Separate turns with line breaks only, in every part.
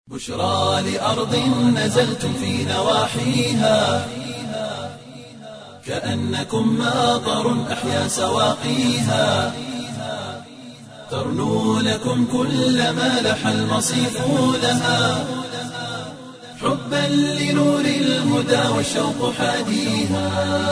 بشرى لأرض نزلتم في نواحيها كأنكم ماطر أحيا سواقيها ترنو لكم كل ما لح المصيف لها حبا لنور الهدى والشوق حاديها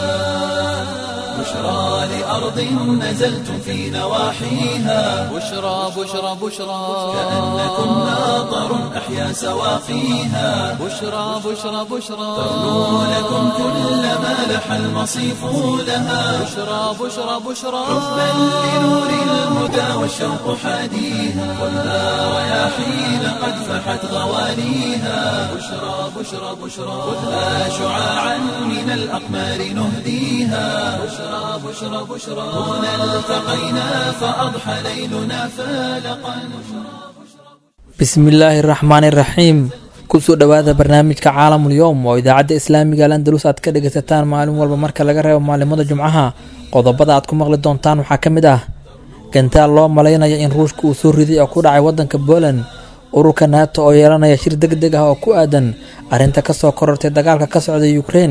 بشرى لأرض نزلتم في نواحيها
بشرى بشرى بشرى
كأنكم ماطر أحيا سواقيها
بشرى بشرى بشرى
ترنو لكم كل ما لح المصيف لها
بشرى بشرى بشرى
حبا لنور الهدى والشوق حاديها والها رياحين قد فحت غوانيها بشرى بشرى بشرى خذها شعاعا من الأقمار نهديها بشرى بشرى بشرى هنا التقينا فأضحى ليلنا فالقا
bismillaahi raxmaani raxiim kusoo dhowaada barnaamijka caalamul yowm oo idaacadda islaamiga al andalus aad ka dhegaysataan maalin walba marka laga reebo maalimada jumcaha qodobada aad ku maqli doontaan waxaa ka mid ah gantaal loo malaynayo in ruushka uu soo riday oo ku dhacay waddanka poland ururka naato oo yeelanaya shir deg deg ah oo ku aadan arrinta kasoo korortay dagaalka ka socda ukrein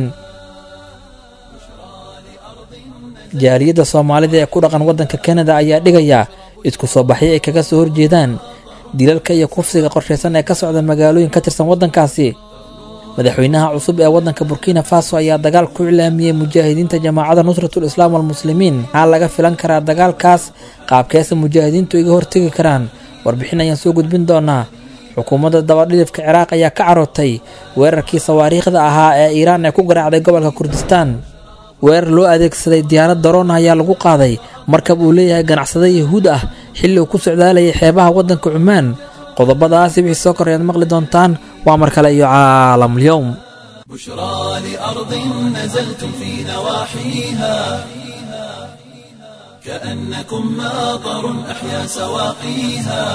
jaaliyadda soomaalida ee ku dhaqan waddanka kanada ayaa dhigaya isku soo baxyo ay kaga soo horjeedaan dilalka iyo kufsiga qorshaysan ee ka socda magaalooyin ka tirsan waddankaasi madaxweynaha cusub ee waddanka burkina faso ayaa dagaal ku iclaamiyey mujaahidiinta jamaacadda nusratul islaam walmuslimiin maxaa laga filan karaa dagaalkaas qaabkeesa mujaahidiintu iga hortegi karaan warbixin ayaan soo gudbin doonaa xukuumadda dabadhilifka ciraaq ayaa ka carootay weerarkii sawaariikhda ahaa ee iiraan ee ku garaacday gobolka kurdistaan weerar loo adeegsaday diyaarad daroona ayaa lagu qaaday markab uu leeyahay ganacsade yahuud ah xilli uu ku socdaalayay xeebaha waddanka cumaan qodobadaasi wixii soo koray aad maqli doontaan waa mar kale iyo caalamul-yowm
بشرى لأرض نزلتم في نواحيها كأنكم ماطر أحيا سواقيها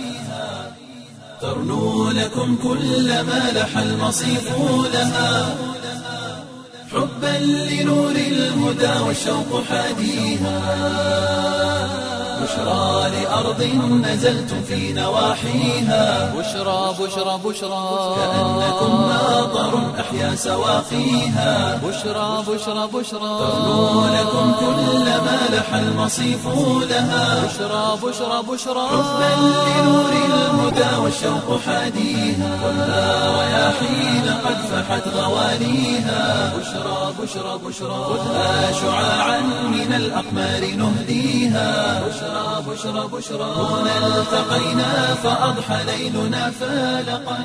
ترنو لكم كل ما لح المصيف لها حبا لنور الهدى والشوق حاديها بشرى لأرض نزلتم في نواحيها
بشرى بشرى بشرى
كأنكم ماطر أحيا سواقيها
بشرى بشرى بشرى
ترنو لكم كل ما لح المصيف لها
بشرى بشرى بشرى
حبا لنور الهدى والشوق حاديها والها رياحين قد فحت غوانيها بشرى بشرى بشرى خذها شعاعا من الأقمار نهديها بشرى بشرى بشرى هنا التقينا فأضحى ليلنا فالقا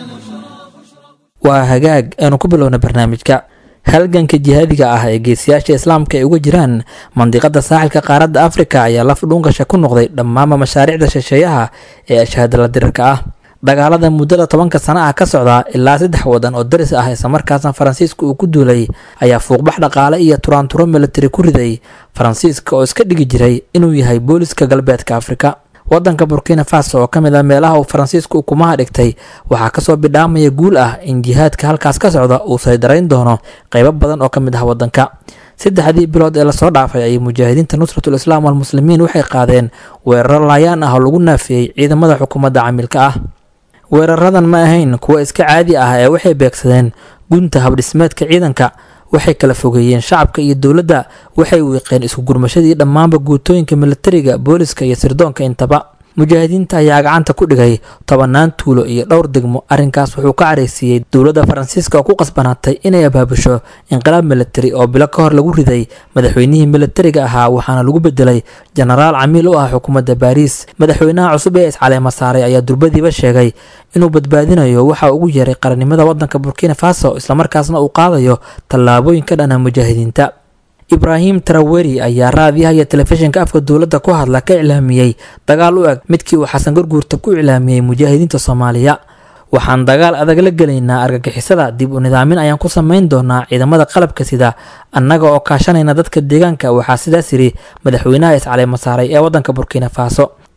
waa hagaag aanu ku bilowna barnaamijka halganka jihaadiga ah ee geesiyaasha islaamka ay uga jiraan mandiqada saaxilka qaaradda afrika ayaa laf dhuungasha ku noqday dhammaanba mashaariicda shisheeyaha ee ashahadala dirirka ah dagaalada muddada tobanka sana ah ka socda ilaa saddex wadan oo daris ah islamarkaasna faransiiska uu ku duulay ayaa fuuqbax dhaqaale iyo turaanturo militari ku riday faransiiska oo iska dhigi jiray inuu yahay booliska galbeedka afrika wadanka burkina faso oo ka mid ah meelaha uu faransiisku ukumaha dhigtay waxaa kasoo bidhaamaya guul ah in jihaadka halkaas ka socda uu saydarayn doono qeybo badan oo ka mid ah wadanka saddexdii bilood ee lasoo dhaafay ayay mujaahidiinta nusratul islaam walmuslimiin waxay qaadeen weeraro laayaan ah oo lagu naafiyey ciidamada xukuumadda camiilka ah weeraradan ma ahayn kuwa iska caadi ah ee waxay beegsadeen gunta habdhismeedka ciidanka waxay kala fogeeyeen shacabka iyo dowladda waxay wiiqeen isku gurmashadii dhammaanba guutooyinka militariga booliska iyo sirdoonka intaba mujaahidiinta ayaa gacanta ku dhigay tobanaan tuulo iyo dhowr degmo arrinkaas wuxuu ka careysiiyey dowladda faransiiska oo ku qasbanaatay inay abaabusho inqilaab militari oo bilo ka hor lagu riday madaxweynihii militariga ahaa waxaana lagu bedelay jenaraal camiil u ah xukuumadda baariis madaxweynaha cusub ee iscaleema saaray ayaa durbadiiba sheegay inuu badbaadinayo waxa ugu yeeray qarannimada waddanka burkina faso islamarkaasna uu qaadayo tallaabooyin ka dhana mujaahidiinta ibraahim taraweri ayaa raadiyaha iyo telefishinka afka dowladda ku hadla ka iclaamiyey dagaal u eg midkii uu xasan garguurta ku iclaamiyey mujaahidiinta soomaaliya waxaan dagaal adag la gelaynaa argagixisada dib u nidaamin ayaan ku samayn doonaa ciidamada qalabka sida annaga oo kaashanayna dadka deegaanka waxaa sidaas yidhi madaxweynaha iscaleema saaray ee waddanka burkina faso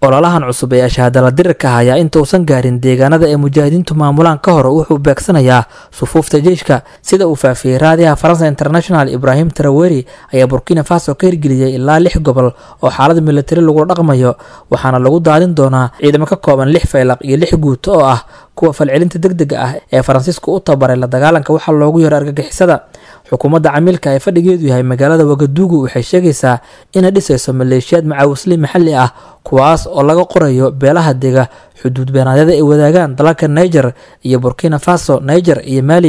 ololahan cusub ee shahaadala dirirka ah ayaa inta uusan gaarin deegaanada ay mujaahidiintu maamulaan ka hor wuxuu beegsanayaa sufuufta jeyshka sida uu faafiyey raadiyaha faransa international ibraahim taraweri ayaa burkina faso ka hirgeliyey ilaa lix gobol oo xaalada militari lagula dhaqmayo waxaana lagu daadin doonaa ciidamo ka kooban lix faylaq iyo lix guuto oo ah kuwa falcelinta deg dega ah ee faransiisku u tabaray la dagaalanka waxaa loogu yaro argagixisada xukuumadda camiilka ee fadhigeedu yahay magaalada wagadugu waxay sheegaysaa inay dhisayso maleeshiyaad macaawisli maxalli ah kuwaas oo laga qorayo beelaha dega xuduud beenaadyada ay wadaagaan dalalka niger iyo burkina faso niger iyo mali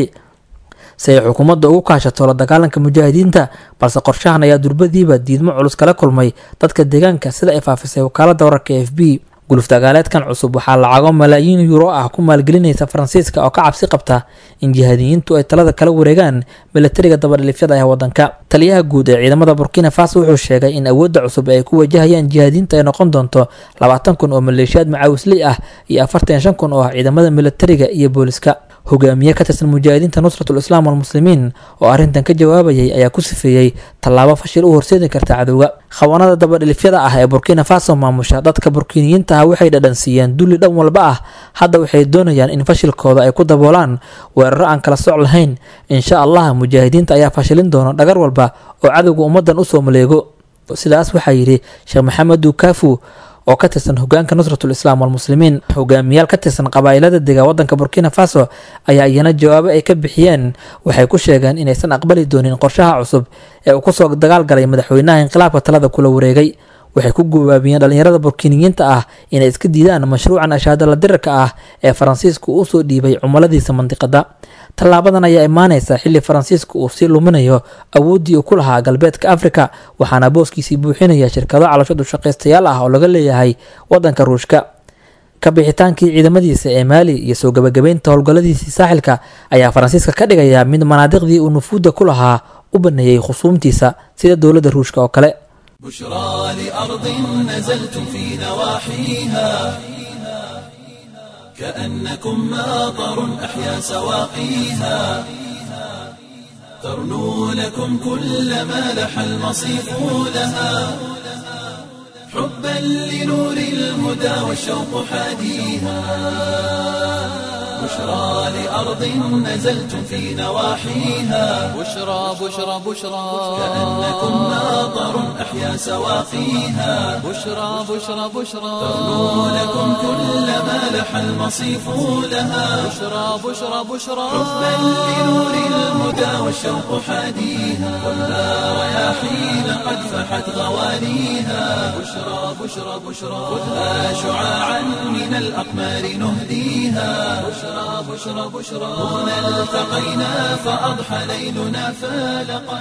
si ay xukuumadda ugu kaashato la dagaalanka mujaahidiinta balse qorshahan ayaa durbadiiba diidmo culus kala kulmay dadka deegaanka sida ay faafisay wakaalada wararka e f b guluf dagaaleedkan cusub waxaa lacago malaayiin yuuro ah ku maalgelinaysa faransiiska oo ka cabsi qabta in jihaadiyiintu ay talada kala wareegaan milatariga dabadhilifyada ee wadanka taliyaha guud ee ciidamada burkina faso wuxuu sheegay in awoodda cusub ay ku wajahayaan jihaadiyiinta ay noqon doonto labaatan kun oo maleeshiyaad macaawisley ah iyo afartan shan kun oo ah ciidamada milatariga iyo booliska hogaamiye ka tirsan mujaahidiinta nusratul islaam walmuslimiin oo arrintan ka jawaabayay ayaa ku sifeeyey tallaabo fashil u horseedi karta cadowga khawaanada dabadhilifyada ah ee burkina faso maamusha dadka burkiiniyiinta ah waxay dhadhansiiyeen dulli dhan walba ah hadda waxay doonayaan in fashilkooda ay ku daboolaan weeraro aan kala soc lahayn insha allah mujaahidiinta ayaa fashilin doona dhagar walba oo cadowga ummaddan usoo maleego sidaas waxaa yidhi sheekh maxamed dukafu oo ka tirsan hogaanka nusratul islaam walmuslimiin hogaamiyaal ka tirsan qabaa'ilada dega wadanka burkina faso ayaa iyana jawaabo ay ka bixiyeen waxay ku sheegeen inaysan aqbali doonin qorshaha cusub ee uu kusoo dagaalgalay madaxweynaha inqilaabka talada kula wareegay waxay ku gubaabiyeen dhalinyarada burkiiniyiinta ah inay iska diidaan mashruucan ashaadala dirarka ah ee faransiisku uu soo dhiibay cumiladiisa mandiqada tallaabadan ayaa imaanaysa xilli faransiisku uu sii luminayo awooddii uu ku lahaa galbeedka afrika waxaana booskiisii buuxinaya shirkado calashadu shaqaystayaal ah oo laga leeyahay wadanka ruushka kabixitaankii ciidamadiisa ee maali iyo soo gabagabeynta howlgalladiisii saaxilka ayaa faransiiska ka dhigaya mid manaadiqdii uu nufuudda ku lahaa u baneeyey khusuumtiisa sida dowladda ruushka oo kale
بشرى لأرض نزلتم في نواحيها كأنكم ماطر أحيا سواقيها ترنو لكم كل ما لح المصيف لها حبا لنور الهدى والشوق حاديها بشرى لأرض نزلتم في نواحيها
بشرى بشرى بشرى
كأنكم ماطر أحيا سواقيها
بشرى بشرى بشرى
ترنو لكم كل ما لح المصيف لها
بشرى بشرى بشرى
حبا لنور الهدى والشوق حاديها ولا رياحين قد فحت غوانيها بشرى بشرى بشرى خذها شعاعا من الأقمار نهديها بشرى بشرى بشرى هنا التقينا فأضحى ليلنا فالقا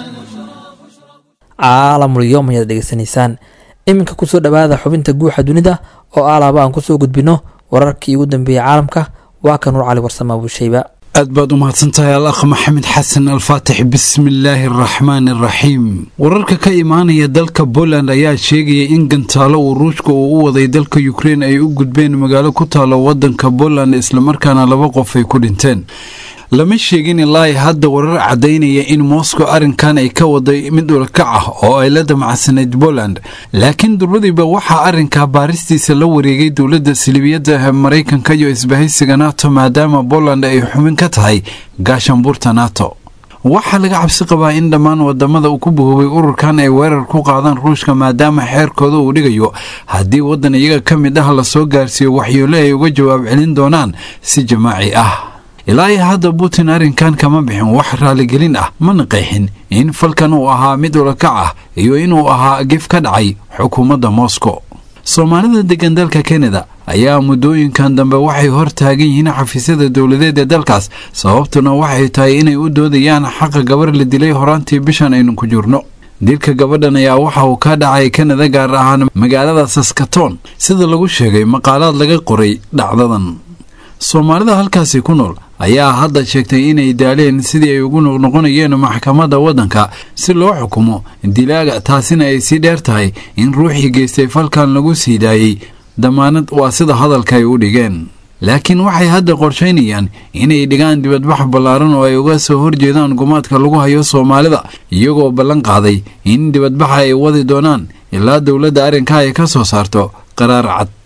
caalamul yowm ayaad dhegeysanaysaan iminka kusoo dhowaada xubinta guuxa dunida oo alaaba aan kusoo gudbino wararkii ugu dambeeyey caalamka waa ka nuur cali warsama abuushayba
aad baad u mahadsantahay al akh maxamed xasan alfaatix bismillaahi araxmaan araxiim wararka ka imaanaya dalka poland ayaa sheegaya in gantaalo uu ruushka uu u waday dalka ukrein ay u gudbeen magaalo ku taalo wadanka poland islamarkaana laba qof ay ku dhinteen lama sheegin ilaa hadda warar caddaynaya in moscow arrinkan ay ka waday mid ulakac ah oo ay la damacsanayd poland laakiin durbadiiba waxaa arrinkaa baaristiisa la wareegay dowladda silibiyadda maraykanka iyo isbahaysiga nato maadaama poland ay xubin ka tahay gaashaanbuurta nato waxaa laga cabsi qabaa in dhammaan wadamada uu ku buhoobay ururkan ay weerar ku qaadaan ruushka maadaama xeerkooda uu dhigayo haddii waddan iyaga ka mid ah lasoo gaarsiiyo waxyoole ay uga jawaab celin doonaan si jamaaci ah ilaa iyo hadda putin arrinkan kama bixin wax raaligelin ah mana qeexin in falkan uu ahaa mid ulakac ah iyo inuu ahaa gef ka dhacay xukuumadda moscow soomaalida degan dalka kanada ayaa muddooyinkan dambe waxay hor taagan yihiin xafiisyada dowladeed ee dalkaas sababtuna waxay tahay inay u doodayaan xaqa gabar la dilay horaantii bishan aynu ku jirno dilka gabadhan ayaa waxa uu ka dhacay kanada gaar ahaan magaalada saskaton sida lagu sheegay maqaalaad laga qoray dhacdadan soomaalida halkaasi ku nool ayaa hadda sheegtay inay daaleen sidii ay ugu noqnoqonayeen maxkamadda waddanka si loo xukumo dilaaga taasina ay sii dheer tahay in ruuxii geystay falkan lagu sii daayey damaanad waa sida hadalka ay u dhigeen laakiin waxay hadda qorshaynayaan inay dhigaan dibadbax ballaaran oo ay uga soo horjeedaan gumaadka lagu hayo soomaalida iyagoo ballan qaaday in dibadbaxa ay wadi doonaan ilaa dowladda arrinka ay ka soo saarto qaraar cad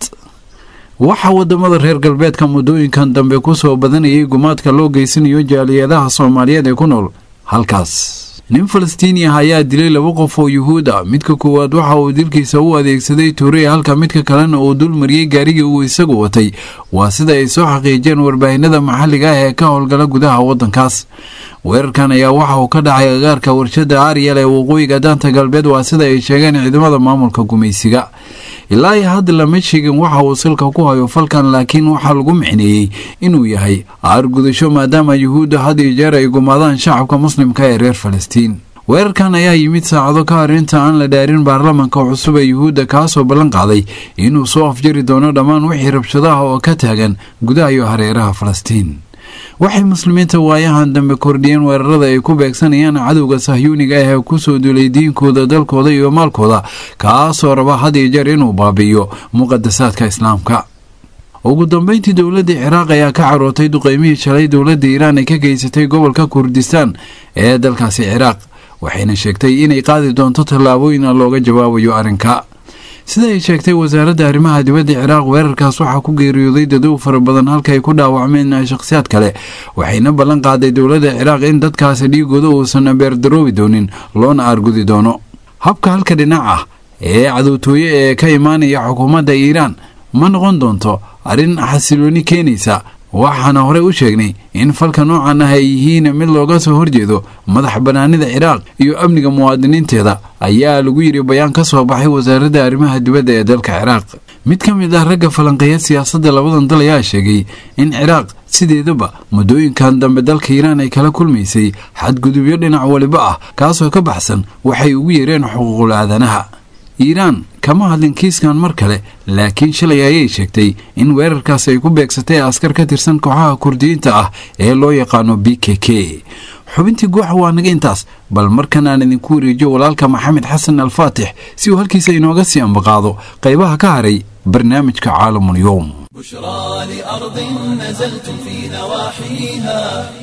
waxaa wadamada reer galbeedka muddooyinkan dambe kusoo badanayay gumaadka loo geysanayo jaaliyadaha soomaaliyeed ee ku nool halkaas nin falastiini ah ayaa dilay laba qof oo yuhuud ah midka koowaad waxa uu dilkiisa u adeegsaday tuure halka midka kalena uu dul mariyey gaarigii uu isagu watay waa sida ay soo xaqiijeen warbaahinada maxalliga ah ee ka howlgala gudaha waddankaas weerarkan ayaa waxa uu ka dhacay agaarka warshada aryal ee waqooyiga daanta galbeed waa sida ay sheegeen ciidamada maamulka gumaysiga ilaa iyo hadda lama sheegin waxa uu silka ku hayo falkan laakiin waxaa lagu micneeyey inuu yahay aargudasho maadaama yuhuudda had iyo jeer ay gumaadaan shacabka muslimka ee reer falastiin weerarkan ayaa yimid saacado ka hor inta aan la dhaarin baarlamanka cusub ee yuhuudda kaasoo ballan qaaday inuu soo afjari doono dhammaan wixii rabshadaha oo ka taagan gudaha iyo hareeraha falastiin waxay muslimiinta waayahan dambe kordhiyeen weerarada ay ku beegsanayaan cadowga sahyuuniga ah ee kusoo duulay diinkooda dalkooda iyo maalkooda kaasoo raba had iyo jeer inuu baabi'iyo muqadasaadka islaamka ugu dambeyntii dowladda ciraaq ayaa ka carootay duqeymihii shalay dowladda iiraan ay ka geysatay gobolka kurdistaan ee dalkaasi ciraaq waxayna sheegtay inay qaadi doonto tallaabooyin looga jawaabayo arrinka sida ay sheegtay wasaaradda arrimaha dibadda ciraaq weerarkaas waxaa ku geeriyooday dadow fara badan halka ay ku dhaawacmeen shakhsiyaad kale waxayna ballan qaaday dowladda ciraaq in dadkaasi dhiigooda uusan beerdaroobi doonin loona aargudi doono habka halka dhinac ah ee cadowtooye ee ka imaanaya xukuumadda iiraan ma noqon doonto arrin xasilooni keenaysa waxaana horey u sheegnay in falka noocan ah ay yihiin mid looga soo horjeedo madax bannaanida ciraaq iyo amniga muwaadiniinteeda ayaa lagu yidhi bayaan ka soo baxay wasaaradda arrimaha dibadda ee dalka ciraaq mid ka mid ah ragga falanqeeya siyaasadda labadan dal ayaa sheegay in ciraaq sideedaba muddooyinkan dambe dalka iiraan ay kala kulmaysay xadgudubyo dhinac waliba ah kaasoo ka baxsan waxay ugu yeereen xuquuqul aadanaha iiraan kama hadlin kiiskan mar kale laakiin shalay ayay sheegtay in weerarkaas ay ku beegsatay askar ka tirsan kooxaha kurdiyiinta ah ee loo yaqaano b k k xubintii guuxa waa naga intaas bal markan aan idinku wareejiyo walaalka maxamed xasan alfaatix si uu halkiisa inooga sii ambaqaado qaybaha ka haray barnaamijka caalamulyoom
بشرى لأرض نزلتم في نواحيها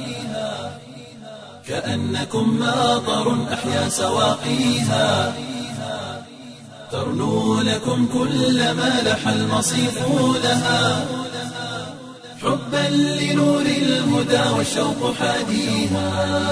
كأنكم ماطر أحيا سواقيها ترنو لكم كل ما لح المصيف لها حبا لنور الهدى والشوق حاديها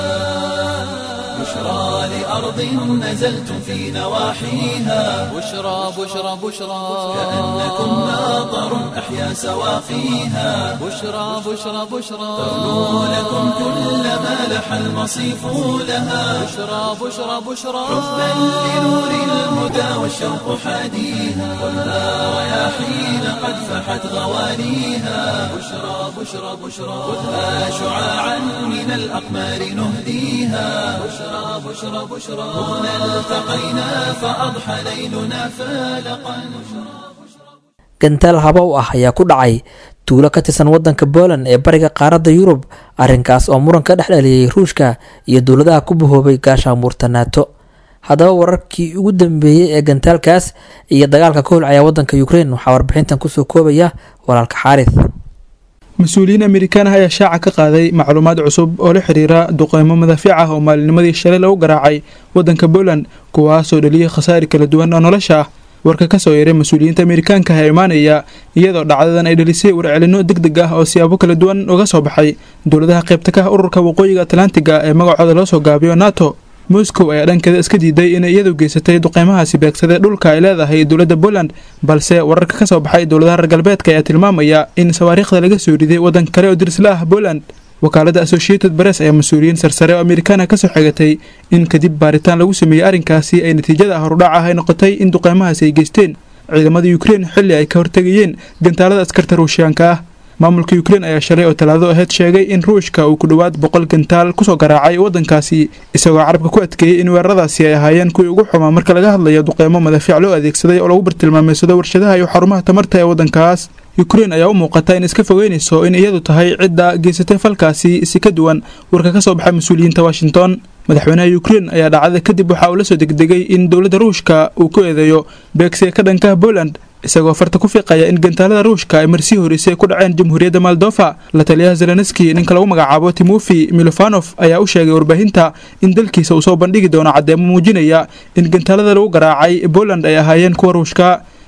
بشرى لأرض نزلتم في نواحيها
بشرى بشرى بشرى
كأنكم ماطر أحيا سواقيها
بشرى بشرى بشرى
ترنو لكم كل ما لح المصيف لها
بشرى بشرى بشرى
حبا لنور الهدى والشوق حاديها ولا رياحين قد فحت غوانيها بشرى بشرى بشرى خذها شعاعا من الأقمار نهديها بشرى بشرى بشرى هنا التقينا فأضحى ليلنا فالقا
gantaal habow ah ayaa ku dhacay tuulo ka tirsan wadanka Poland ee bariga qaaradda Yurub arrinkaas oo muran ka dhex dhaliyay Ruushka iyo dowladaha ku bahoobay gaashaanbuurta NATO haddaba wararkii ugu dambeeyey ee gantaalkaas iyo dagaalka ka holcaya wadanka Ukraine waxaa warbixintan kusoo koobaya walaalka xaarith
mas-uuliyiin amerikaan ah ayaa shaaca ka qaaday macluumaad cusub oo la xiriira duqeymo madaafiic ah oo maalinimadii shalay lagu garaacay wadanka Poland kuwaasoo dhaliyay khasaari kala duwan oo nolosha ah warka ka soo yeeray mas-uuliyiinta amerikaanka ee imaanaya iyadoo dhacdadan ay dhalisay warcelino deg deg ah oo siyaabo kala duwan uga soo baxay dowladaha qaybta ka ah ururka waqooyiga atlantiga ee magacooda loo soo gaabiyo nato moscow ayaa dhankeeda iska diiday inay iyadu geysatay duqeymahaasi beegsadee dhulka ay leedahay dowladda poland balse wararka ka soo baxay dowladaha reer galbeedka ayaa tilmaamaya in sawaariikhda laga soo riday waddan kale oo dirsla ah poland wakaaladda associated press ayaa mas-uuliyiin sarsare oo amerikaana kasoo xigatay in kadib baaritaan lagu sameeyey arrinkaasi ay natiijada horudhac ah ay noqotay in duqeymahaasi ay geysteen ciidamada ukrein xilli ay ka hortegayeen gantaalada askarta ruushiyaanka ah maamulka ukrein ayaa shalay oo talaado aheyd sheegay in ruushka uu ku dhowaad boqol gantaal kusoo garaacay waddankaasi isagoo carabka ku adkeeyey in weeraradaasi ay ahaayeen kuwii ugu xumaa marka laga hadlayo duqeymo madaafiic loo adeegsaday oo lagu bartilmaameysado warshadaha iyo xarumaha tamarta ee waddankaas ukrein ayaa u muuqata in iska fogeynayso in iyadu tahay cidda geysatay falkaasi si ka duwan warka ka soo baxay mas-uuliyiinta washington madaxweynaha ukrein ayaa dhacda kadib waxa uu la soo degdegay in dowladda ruushka uu ku eedeeyo beegsiga ka dhankaha poland isagoo farta ku fiiqaya in gantaalada ruushka ay marsii horeysay ku dhaceen jamhuuriyadda moldofa la taliyaha zelenski ninka lagu magacaabo timofi milofanof ayaa u sheegay warbaahinta in dalkiisa uu soo bandhigi doono caddeemo muujinaya in gantaalada lagu garaacay poland ay ahaayeen kuwa ruushka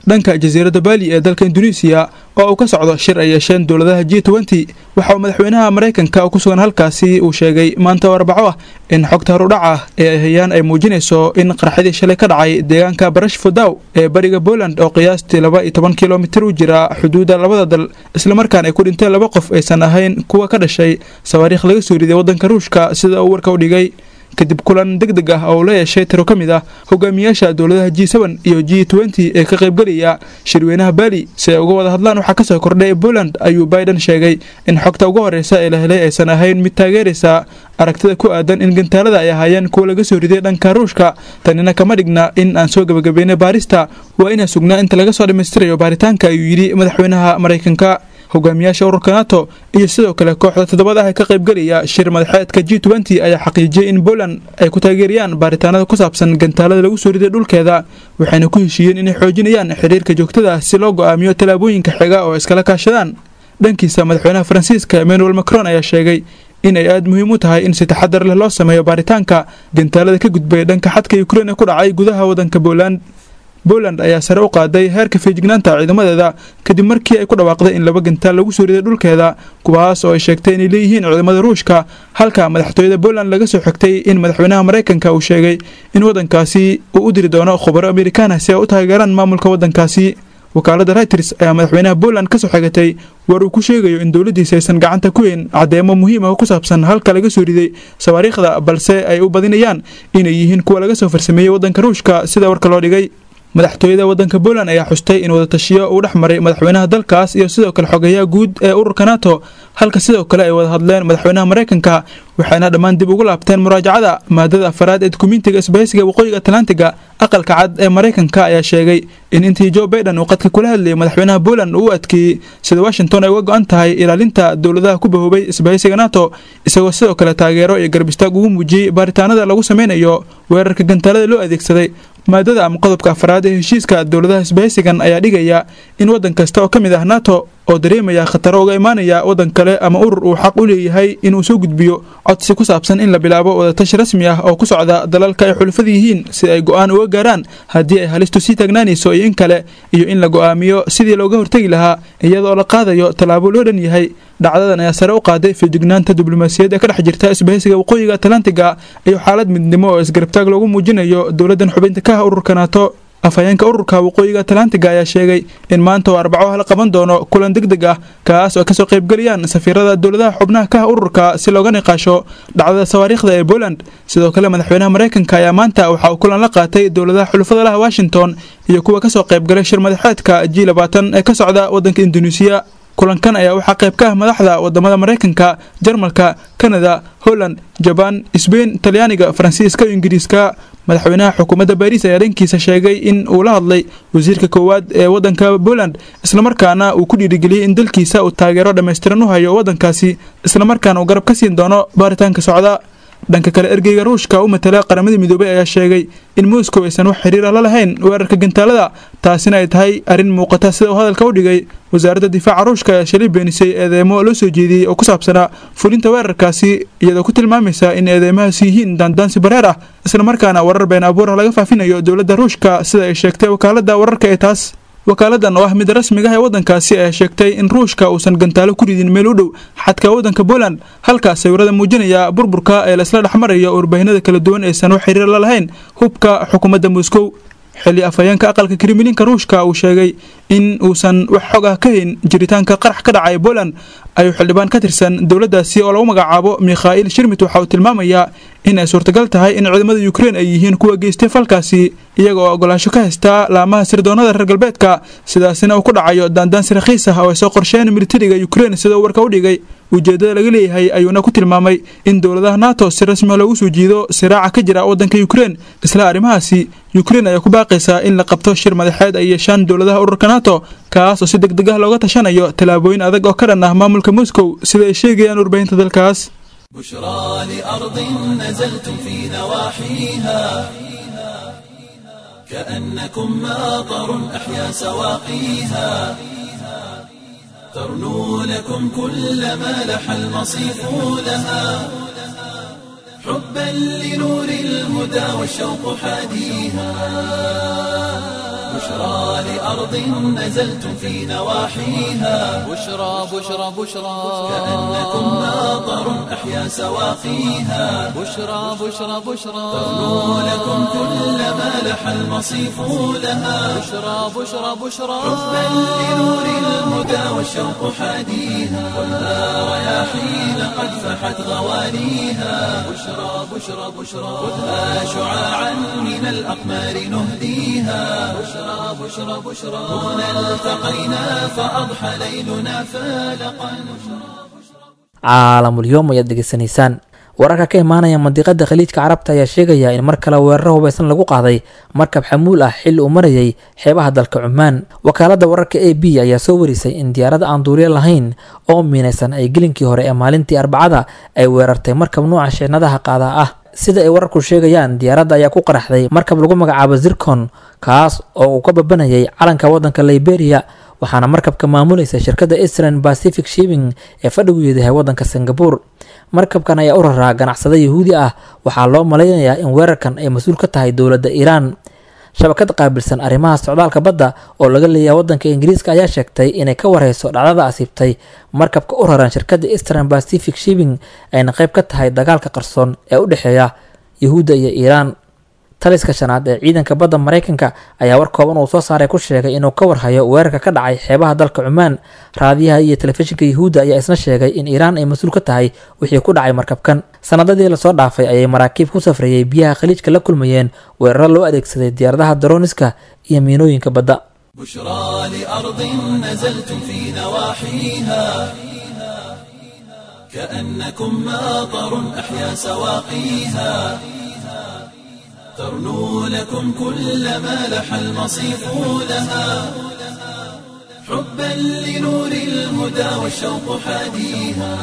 dhanka jasiiradda baali ee dalka induneisiya oo uu ka socdo shir ay yeesheen dowladaha g nty waxa uu madaxweynaha maraykanka oo ku sugan halkaasi uu sheegay maanta oo arbaco ah in xogta horudhac ah ee ay hayaan ay muujinayso in qarxadii shalay ka dhacay deegaanka barash fodow ee bariga poland oo qiyaastii laba iyo toban kilomitir u jira xuduudda labada dal islamarkaan ay ku dhinteen laba qof aysan ahayn kuwa ka dhashay sawaariikh laga soo riday waddanka ruushka sida uu warka u dhigay kadib kulan deg deg ah oo la yeeshay tiro ka mid ah hogaamiyaasha dowladaha g n iyo g nty ee ka qaybgelaya shirweynaha baali si ay uga wada hadlaan waxaa kasoo kordhay poland ayuu biden sheegay in xogta ugu horeysa ee la helay aysan ahayn mid taageeraysa aragtida ku aadan in gantaalada ay ahaayeen kuwa laga soo riday dhanka ruushka tanina kama dhigna in aan soo gebagabeynay baarista waa inaan sugnaa inta laga soo dhammaystirayo baaritaanka ayuu yidhi madaxweynaha maraykanka hogaamiyaasha ururka nato iyo sidoo kale kooxda toddobada ah ee ka qaybgelaya shir madaxeedka g nty ayaa xaqiijiyey in poland ay ku taageerayaan baaritaanada ku saabsan gantaalada lagu soo riday dhulkeeda waxayna ku heshiiyeen inay xoojinayaan xiriirka joogtada si loo go'aamiyo tallaabooyinka xiga oo iskala kaashadaan dhankiisa madaxweynaha faransiiska emmanuel macron ayaa sheegay in ay aada muhiim u tahay in si taxadar leh loo sameeyo baaritaanka gantaalada ka gudbay dhanka xadka ukrein ee ku dhacay gudaha waddanka poland poland ayaa sare u qaaday heerka feejignaanta ciidamadeeda kadib markii ay ku dhawaaqday in laba gantaal lagu soo riday dhulkeeda kuwaas oo ay sheegtay inay leeyihiin ciidamada ruushka halka madaxtooyada poland laga soo xigtay in madaxweynaha maraykanka uu sheegay in waddankaasi uu u diri doono khubaro amerikaana si ay u taageeraan maamulka waddankaasi wakaaladda reuters ayaa madaxweynaha poland ka soo xigatay war uu ku sheegayo in dowladdiisa aysan gacanta ku weyn caddeemo muhiim ah oo ku saabsan halka laga soo riday sawaariikhda balse ay u badinayaan inay yihiin kuwa laga soo farsameeyey waddanka ruushka sida warka loo dhigay madaxtooyada waddanka poland ayaa xustay in wadatashiyo uu dhex maray madaxweynaha dalkaas iyo sidoo kale xogeyaha guud ee ururka nato halka sidoo kale ay wada hadleen madaxweynaha maraykanka waxayna dhammaan dib ugu laabteen muraajacada maadada afaraad ee dukumentiga isbahaysiga waqooyiga atlantiga aqalka cad ee maraykanka ayaa sheegay in intii jo baiden uu qadka kula hadlayay madaxweynaha poland uu u adkeeyey sida washington ay uga go-an tahay ilaalinta dowladaha ku bahoobay isbahaysiga nato isagoo sidoo kale taageero iyo garbistaag ugu muujiyey baaritaanada lagu sameynayo weerarka gantaalada loo adeegsaday maadada ama qodobka afraad ee heshiiska dowladaha isbahaysigan ayaa dhigaya in waddan kasta oo ka mid ah nato oo dareemaya khataro uga imaanaya waddan kale ama urur uu xaq u leeyahay inuu soo gudbiyo codsi ku saabsan in la bilaabo wadatashi rasmi ah oo ku socda dalalka ay xulufada yihiin si ay go-aan uga gaaraan haddii ay halistu sii taagnaanayso iyo in kale iyo in la go-aamiyo sidii looga hortegi lahaa iyadoo la qaadayo tallaabo loo dhan yahay dhacdadan ayaa sare u qaaday feejignaanta diblomaasiyad ee ka dhex jirta isbahaysiga waqooyiga atlantiga iyo xaalad midnimo oo isgarabtaag loogu muujinayo dowladdan xubinta ka ah ururka nato afhayeenka ururka waqooyiga atlantiga ayaa sheegay in maanta oo arbaco la qaban doono kulan deg deg ah kaas oo ay kasoo qaybgelayaan safiirada dowladaha xubnaha ka ah ururka si looga niqaasho dhacdada sawaariikhda ee poland sidoo kale madaxweynaha maraykanka ayaa maanta waxa uu kulan la qaatay dowladaha xulufada laha washington iyo kuwa kasoo qaybgalay shir madaxeedka g labaatan ee ka socda waddanka induneisiya kulankan ayaa waxaa qayb ka ah madaxda wadamada maraykanka jarmalka kanada holland jabaan sbain talyaaniga faransiiska iyo ingiriiska madaxweynaha xukuumadda baariis ayaa dhankiisa sheegay in uu la hadlay wasiirka koowaad ee waddanka poland islamarkaana uu ku dhiirigeliyey in dalkiisa uu taageero dhammaystiran u hayo waddankaasi islamarkaana uu garab ka siin doono baaritaanka socda dhanka kale ergeyga ruushka u matala qaramada midoobay ayaa sheegay in moscow aysan wax xiriir ah la lahayn weerarka gantaalada taasina ay tahay arrin muuqata sida uu hadalka u dhigay wasaaradda difaaca ruushka ayaa shalay beenisay eedeemo loo soo jeediyey oo ku saabsanaa fulinta weerarkaasi iyadoo ku tilmaamaysa in eedeymahaasi yihiin daandaansi bareer ah islamarkaana warar been abuur ah laga faafinayo dowladda ruushka sida ay sheegtay wakaaladda wararka ee taas wakaaladdan oo ah mid rasmiga ah ee waddankaasi ayaa sheegtay in ruushka uusan gantaalo ku ridin meel u dhow xadka waddanka poland halkaas sawirada muujinaya burburka ee laisla dhexmarayo warbaahinada kala duwan aysan wax xiriir la lahayn hubka xukuumadda moscow xilli afhayeenka aqalka kremlinka ruushka uu sheegay in uusan wax xog ah ka hayn jiritaanka qarax ka dhacay poland ayuu xildhibaan ka tirsan dowladdaasi oo lagu magacaabo mikhail shirmit waxa uu tilmaamayaa in ay suurtagal tahay in ciidamada ukrein ay yihiin kuwa geystay falkaasi iyaga oo ogolaasho ka haystaa laamaha sirdoonada reer galbeedka sidaasina uu ku dhacayo daandaansi rakhiis ah oo ay soo qorsheen militariga ukrein sida uu warka u dhigay ujeeddada laga leeyahay ayuuna ku tilmaamay in dowladaha nato si rasmiha loogu soo jiido siraaca ka jira waddanka ukrein isla arrimahaasi ukrein ayaa ku baaqaysaa in la qabto shir madaxeed ay yeeshaan dowladaha ururka nato kaas oo si deg deg ah looga tashanayo tallaabooyin adag oo ka dhan ah maamulka moscow sida ay sheegayaan warbaahinta dalkaas
بشرى لأرض نزلتم في نواحيها كأنكم ماطر أحيا سواقيها ترنو لكم كل ما لح المصيف لها حبا لنور الهدى والشوق حاديها بشرى بشرى لأرض نزلتم في نواحيها
بشرى بشرى بشرى
كأنكم ماطر أحيا سواقيها
بشرى بشرى بشرى
ترنو لكم كل ما لح المصيف لها
بشرى بشرى بشرى
حبا لنور الهدى والشوق حاديها ولا رياحين قد فحت غوانيها بشرى بشرى بشرى خذها شعاعا من الأقمار نهديها بشرى بشرى بشرى هنا التقينا فأضحى ليلنا فالقا
caalamulyoom ayaad degeysanaysaan wararka ka imaanaya mandiqada khaliijka carabta ayaa sheegaya in mar kale weeraro hubaysan lagu qaaday markab xamuul ah xilli uu marayay xeebaha dalka cumaan wakaalada wararka a b ayaa soo warisay in diyaarada aan duuliyo lahayn oo miinaysan ay gelinkii hore ee maalintii arbacada ay weerartay markab nuuca sheenadaha qaadaa ah sida ay wararku sheegayaan diyaaradda ayaa ku qaraxday markab lagu magacaabo zircon kaas oo uu ka babanayay calanka waddanka liberia waxaana markabka maamulaysa shirkadda eastern pacific shipping ee fadhigu yahay waddanka singapore markabkan ayaa u raraa ganacsada yahuudi ah waxaa loo malaynayaa in weerarkan ay mas-uul ka tahay dowladda iiraan shabakad qaabilsan arrimaha socdaalka badda oo laga leeyahay waddanka ingiriiska ayaa sheegtay inay ka wareyso dhacdada asiibtay markabka u raran shirkadda eastern pacific shipping ayna qayb ka tahay dagaalka qarsoon ee u dhexeeya yahuudda iyo iiraan taliska shanaad ee ciidanka badda maraykanka ayaa war kooban uu soo saaray ku sheegay inuu ka warhayo weerarka ka dhacay xeebaha dalka cumaan raadiyaha iyo telefishinka yahuudda ayaa isna sheegay in iiraan ay mas-uul ka tahay wixii ku dhacay markabkan sanadadii lasoo dhaafay ayay maraakiib ku safrayay biyaha khaliijka la kulmayeen weeraro loo adeegsaday diyaaradaha darooniska iyo miinooyinka badda
بشرى لأرض نزلتم في نواحيها كأنكم ماطر أحيا سواقيها ترنو لكم كل ما لح المصيف لها حبا لنور الهدى والشوق حاديها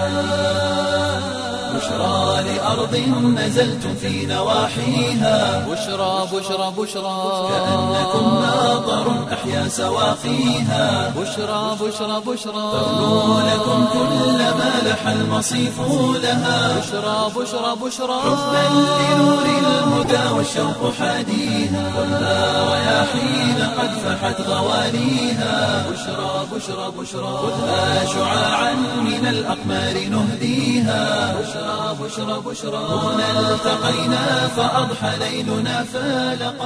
بشرى لأرض نزلتم في نواحيها
بشرى بشرى بشرى
كأنكم ماطر أحيا سواقيها
بشرى بشرى بشرى
ترنو لكم كل ما لح المصيف لها
بشرى بشرى بشرى
حبا لنور الهدى والشوق حاديها ولا رياحين قد فحت غوانيها بشرى بشرى بشرى خذها شعاعا من الأقمار نهديها بشرى بشرى بشرى هنا التقينا فأضحى ليلنا فالقا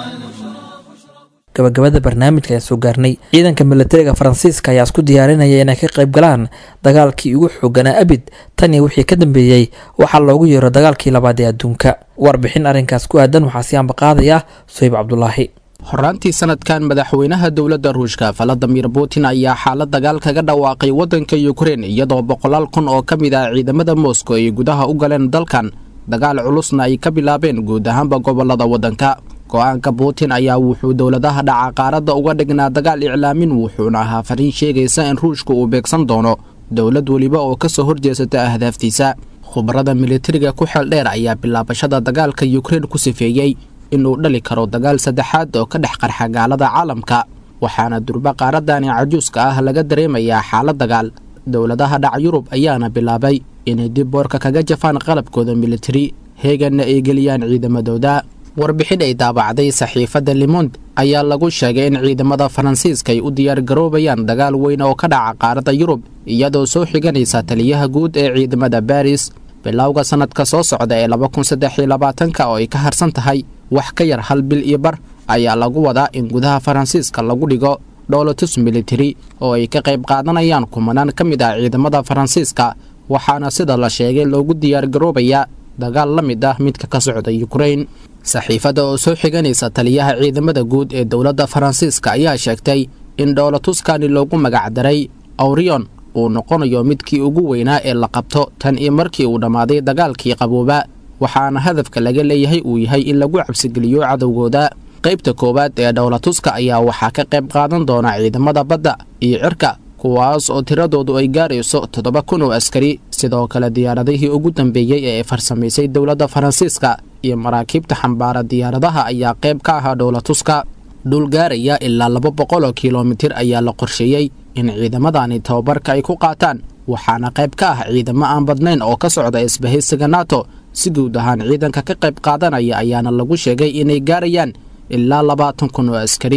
gabagabada barnaamijka ayaan soo gaarnay ciidanka milatariga faransiiska ayaa isku diyaarinaya inay ka qayb galaan dagaalkii ugu xooganaa abid tan iyo wixii ka dambeeyey waxaa loogu yeero dagaalkii labaad ee adduunka warbixin arrinkaas ku aadan waxaa si ambaqaadaya suhayb cabdulaahi
horaantii sanadkan madaxweynaha dowladda ruushka valadimir putin ayaa xaalad dagaal kaga dhawaaqay waddanka yukrein iyadoo boqolaal kun oo ka mid ah ciidamada moscow ay gudaha u galeen dalkan dagaal culusna ay ka bilaabeen guud ahaanba gobolada waddanka go-aanka putin ayaa wuxuu dowladaha dhaca qaaradda uga dhignaa dagaal iclaamin wuxuuna ahaa fariin sheegaysa in ruushka uu beegsan doono dowlad weliba oo ka soo horjeesata ahdaaftiisa khubarada militariga ku xeel dheer ayaa bilaabashada dagaalka yukrein ku sifeeyey inuu dhali karo dagaal saddexaad oo ka dhex qarxa gaalada caalamka waxaana durba qaaradani cajuuska ah laga dareemayaa xaalad dagaal dowladaha dhac yurub ayaana bilaabay inay dib boorka kaga jafaan qalabkooda militari heeganna ay geliyaan ciidamadooda warbixin ay daabacday saxiifadda limond ayaa lagu sheegay in ciidamada faransiiska ay u diyaargaroobayaan dagaal weyn oo ka dhaca qaaradda yurub iyadoo soo xiganaysa taliyaha guud ee ciidamada baris bilowga sannadka soo socda ee laba kun saddex iyo labaatanka oo ay ka harsan tahay wax ka yar hal bil iyo bar ayaa lagu wadaa in gudaha faransiiska lagu dhigo dhoolotus militari oo ay ka qayb qaadanayaan kumanaan ka mid ah ciidamada faransiiska waxaana sida la sheegay loogu diyaargaroobayaa dagaal la mid ah midka ka socda yukrein saxiifadda oo soo xiganaysa taliyaha ciidamada guud ee dowladda faransiiska ayaa sheegtay in dhoolatuskani loogu magacdaray awrion uu noqonayo midkii ugu weynaa ee la qabto tan iyo markii uu dhammaaday dagaalkii qabooba waxaana hadafka laga leeyahay uu yahay in lagu cabsigeliyo cadowgooda qaybta koowaad ee dhowlatuska ayaa waxaa ka qayb qaadan doona ciidamada badda iyo cirka kuwaas oo tiradoodu ay gaarayso toddoba kun oo askari sidoo kale diyaaradihii ugu dambeeyey ee ay farsamaysay dowladda faransiiska iyo maraakiibta xambaara diyaaradaha ayaa qayb ka ahaa dhowlatuska dhul gaaraya ilaa laba boqol oo kilomitir ayaa la qorsheeyey in ciidamadani tababarka ay ku qaataan waxaana qayb ka ah ciidamo aan badnayn oo ka socda isbahaysiga nato si guud ahaan ciidanka ka qayb qaadanaya ayaana lagu sheegay inay gaarayaan ilaa labaatan kun oo askari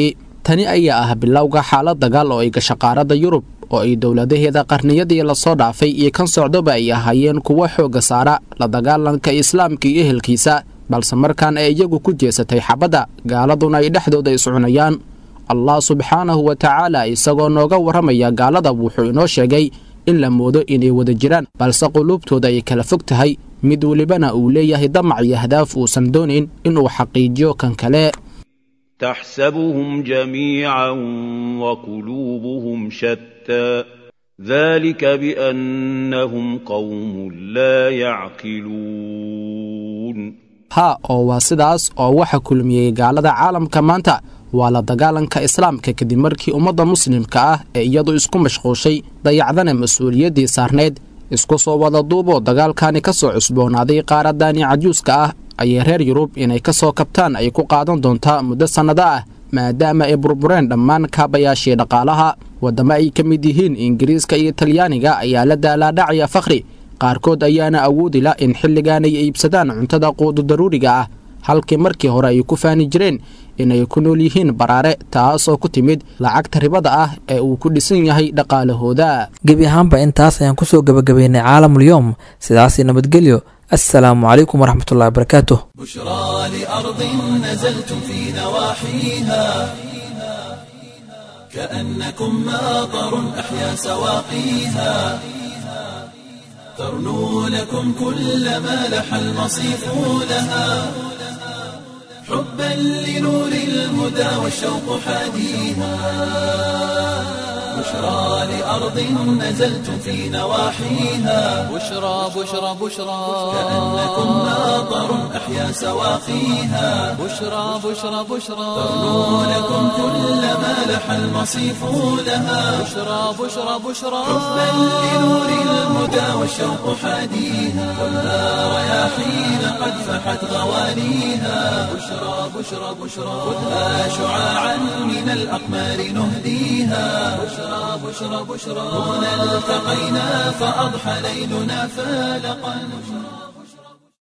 tani ayaa ah bilowga xaalad dagaal oo ay gasha qaaradda yurub oo ay dowladaheeda qarniyadii lasoo dhaafay iyo kan socdoba ay ahaayeen kuwo xoogga saara la dagaalanka islaamka iyo ehelkiisa balse markaan ay iyagu ku jeesatay xabadda gaaladuna ay dhexdooda iscunayaan allah subxaanahu wa tacaala isagoo nooga warramaya gaalada wuxuu inoo sheegay in la moodo inay wada jiraan balse quluubtooda ay kala fog tahay mid welibana uu leeyahay damac iyo hadaaf uusan doonayn inuu xaqiijiyo kan kale
تحسبهم جميعا وقلوبهم شتى ذلك بأنهم قوم لا يعقلون
haa oo waa sidaas oo waxa kulmiyey gaalada caalamka maanta waa la dagaalanka islaamka kadib markii ummadda muslimka ah ee iyadu isku mashquushay dayacdana mas-uuliyaddii saarnayd isku soo wada duuboo dagaalkani ka soo cusboonaaday qaaradani cajuuska ah ayay reer yurub inay ka soo kabtaan ay ku qaadan doontaa muddo sannado ah maadaama ay burbureen dhammaan kaabayaashii dhaqaalaha waddamo ay ka mid yihiin ingiriiska iyo talyaaniga ayaa la daalaadhacaya fakhri qaarkood ayaana awoodi la in xilligan ay iibsadaan cuntada quudu daruuriga ah halkii markii hore ay ku faani jireen inay ku nool yihiin baraare taasoo ku timid lacagta ribada ah ee uu ku dhisan yahay dhaqaalahooda
gebi ahaanba intaas ayaan kusoo gebagabeynay caalamulyoom sidaasi nabadgelyo assalaamu calaykum waraxmatullahi wabarakaatuh
بشرى لأرض نزلتم في نواحيها كأنكم ماطر أحيا سواقيها ترنو لكم كل ما لح المصيف لها حبا لنور الهدى والشوق حاديها بشرى لأرض نزلتم في نواحيها
بشرى بشرى بشرى
كأنكم ماطر أحيا سواقيها
بشرى بشرى بشرى
ترنو لكم كل ما لح المصيف لها
بشرى بشرى بشرى
حبا لنور الهدى والشوق حاديها كلها رياحين قد فحت غوانيها بشرى بشرى بشرى خذها شعاعا من الأقمار نهديها بشرى بشرى بشرى هنا التقينا فأضحى ليلنا فالقا